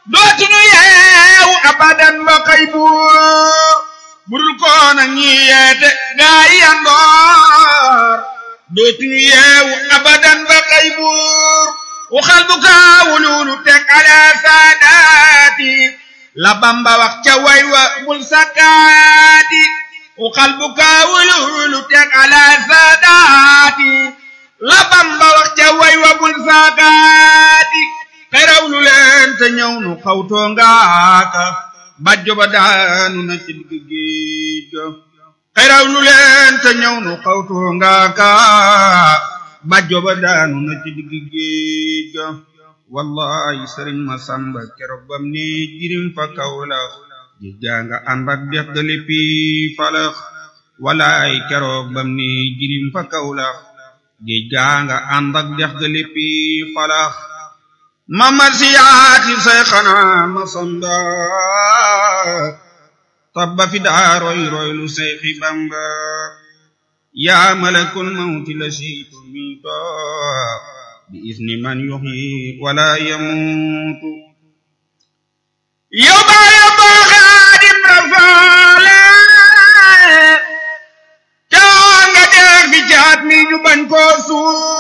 dootuñu yeewu abadan ba xëy buur budul koona ñi yeete gaa yi yandoor dootuñu yeewu abadan ba xëy buur waxal bu kaawululu teg ala saadaati la bamba wax ca way wa bul sakkaati waxal bu kaawululu teg ala saadaati la bamba wax ca way wa bul sakkaati xeraw lu leen te ñëw nu xawtoo ngaaka bajjo ba daanu na ci digg géej ga xeraw lu leen te ñëw nu xawtoo ngaaka bajjo ba daanu na ci digg géej ga wallahi sëriñ ma samba keroog bam ne jirim fa kawla ji janga ànd ak dex ga léppi falax wallahi keroog bam ne jirim fa kawla ji janga ànd ak dex ga léppi falax mamar siyaati say xanaa ma samba tabba fi daa roy roy lu say xi bamba yaa malakul mawti la siitu miito bi isni man yuxyi wala yamuutu yow baa yow baa xaadim rafaale caa nga dee fi jaat mi ñu bañ koo suul